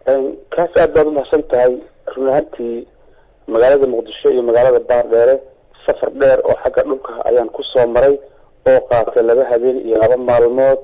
kaas aad baad umahadsan tahay run ahaantii magaalada muqdisho iyo magaalada baardheere safar dheer oo xagga dhulka ayaan kusoo maray oo qaatay laba habeen iyo laba maalmood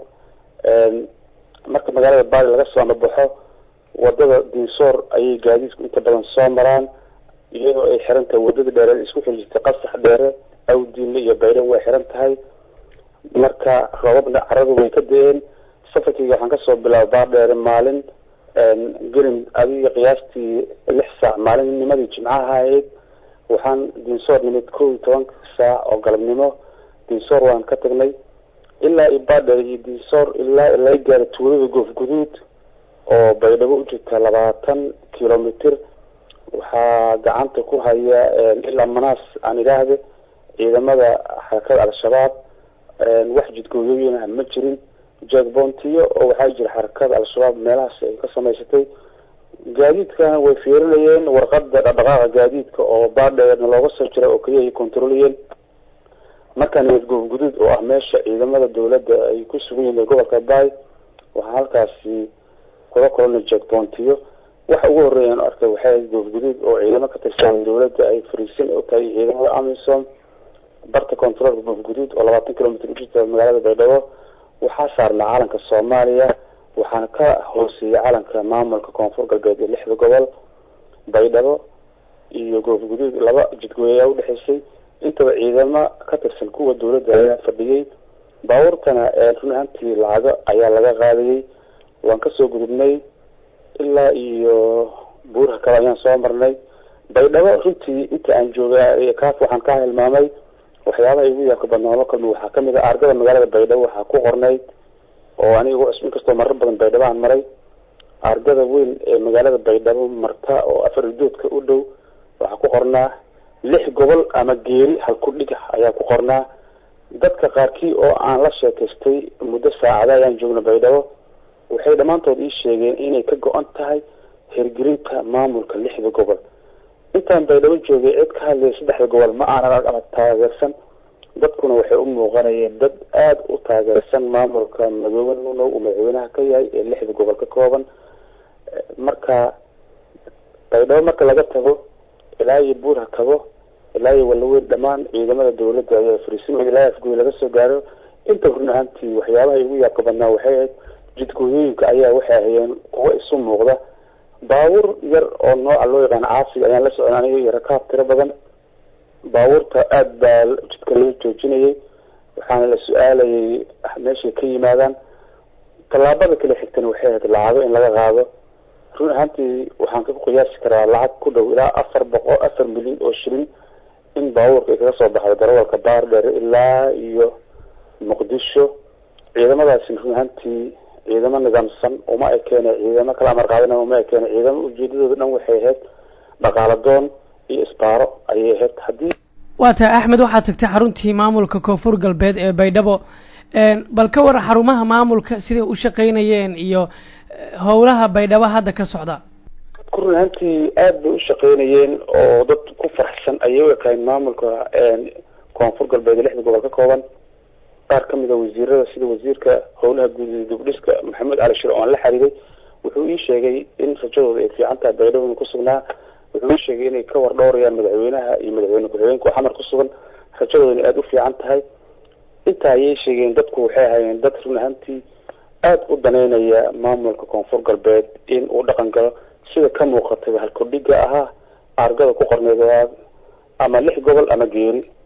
marka magaalada baari laga soo nabaxo wadada dinsoor ayay gaadiidku inta badan soo maraan iyadoo ay xiran tahay wadada dheere isku xijirtay qasax dheere awdiinle iyo bayran way xiran tahay marka roobabna caradu way ka da-een safarkayga waxaan kasoo bilaaba baardheere maalin gelin adiga qiyaastii lix saac maalinnimadii jimcaha ahayd waxaan dinsoor nimid kow iyo tobanka saac oo galabnimo dinsoor waan ka tagnay ilaa iyo baardheere iyo dinsoor ilaa laga gaaro tuulada goof guduud oo baydhabo u jirta labaatan kilomitr waxaa gacanta ku haya ilaa manaas aan idhaahde ciidamada xarakada al-shabaab wax jidgooyooyin ah ma jirin jackbontiyo oo waxaa jira xarakada al-shabaab meelahaas ay ka samaysatay gaadiidkana way fiirinayeen warqada dhaqdhaqaaqa gaadiidka oo baadheerna looga soo jira oo keliya ay controliyeen markaa nabad goof guduud oo ah meesha ciidamada dawladda ay ku sugan yihiin gobolka bay waxaa halkaasi kula kulana jackbontiyo waxa ugu horeeya aan arkay waxay goof guduud oo ciidamo ka tirsan dawladda ay fariisin u tahay ciidamada amisom barta controlka goof guduud oo labaatan kilomitr ujirta magaalada baydhabo waxaa saarnaa calanka soomaaliya waxaana ka hooseeyay calanka maamulka koonfur galbeed ee lixda gobol baydhabo iyo goof guduud laba jidgooyayaa udhexeysay intaba ciidamo ka tirsan kuwa dawladda ayaa fadhiyey baabuurtana run ahaantii lacago ayaa laga qaadayay waan kasoo gudubnay ilaa iyo buuraha kale ayaan soo marnay baydhabo runtii inta aan joogay kaas waxaan ka hilmaamay waxyaabaha igu yaabka badnaa la kulmi waxaa kamid a argada magaalada baydhabo waxaa ku qornay oo aniga cusb inkastoo marar badan baydhabo aan maray argada weyn ee magaalada baydhabo marta oo afar idoodka u dhow waxaa ku qornaa lix gobol ama geeri halku dhiga ayaa ku qornaa dadka qaarkii oo aan la sheekaystay muddo saacada ayaan joogna baydhabo waxay dhammaantood ii sheegeen inay ka go-an tahay hirgelinta maamulka lixda gobol intaan baydhabo joogay cid ka hadlaya saddexda gobol ma aanan ama taageersan dadkuna waxay u muuqanayeen dad aada u taageersan maamulka madoobe nunow uu madaxweynaha ka yahay ee lixda gobol ka kooban marka baydhabo marka laga tago ilaa iyo buurha kabo ilaa iyo walaweyn dhammaan ciidamada dawladda ayaa fariisimaya ilaa afgoy laga soo gaaro inta run ahaantii waxyaabaha igu yaabka badnaa waxay ahayd jidgooyooyinka ayaa waxay ahayeen kuwa isu muuqda baabuur yar oo nooca loo yaqaano caasiga ayaan la socon aniga iyo rakaab tiro badan baabuurta aada baa jidka loo joojinayay waxaana la su-aalayay meeshay ka yimaadaan tallaabada kale xigtana waxay ahayd lacago in laga qaado run ahaantii waxaan ka qiyaasi karaa lacag ku dhow ilaa afar boqol afar milyan oo shilin in baabuurka ay kaga soo baxdo darawalka baardheer ilaa iyo muqdisho ciidamadaasi run ahaantii ciidamo nidaamsan uma ekeene ciidamo kala amar qaadana uma ekeene ciidamo ujeedadooda dhan waxay ahayd dhaqaalo doon iyo isbaaro ayay ahayd haddii waa tahay axmed waxaad tagtay xaruntii maamulka koonfur galbeed ee baydhabo bal ka war xarumaha maamulka siday u shaqaynayeen iyo howlaha baydhabo hadda ka socda dadku run ahaantii aada bay u shaqaynayeen oo dad ku faraxsan ayay u ekaayeen maamulka koonfur galbeed ee lixda gobol ka kooban qaar kamid a wasiirada sida wasiirka howlaha guud iyo dugdhiska maxamed cali shir oon la xiriiray wuxuu ii sheegay in rajadooda ay fiican tahay baydhabo ku sugnaa wuxuu ii sheegay inay ka war dhowrayaan madaxweynaha iyo madaxweyne ku-xigeenka oo xamar ku sugan rajadoodana aada u fiican tahay intaa ayay sheegeen dadku waxay ahaayeen dad run ahaantii aada u daneynaya maamulka koonfur galbeed in uu dhaqan galo sida ka muuqatay halkudhiga ahaa argada ku qorneed ama lix gobol ama geeri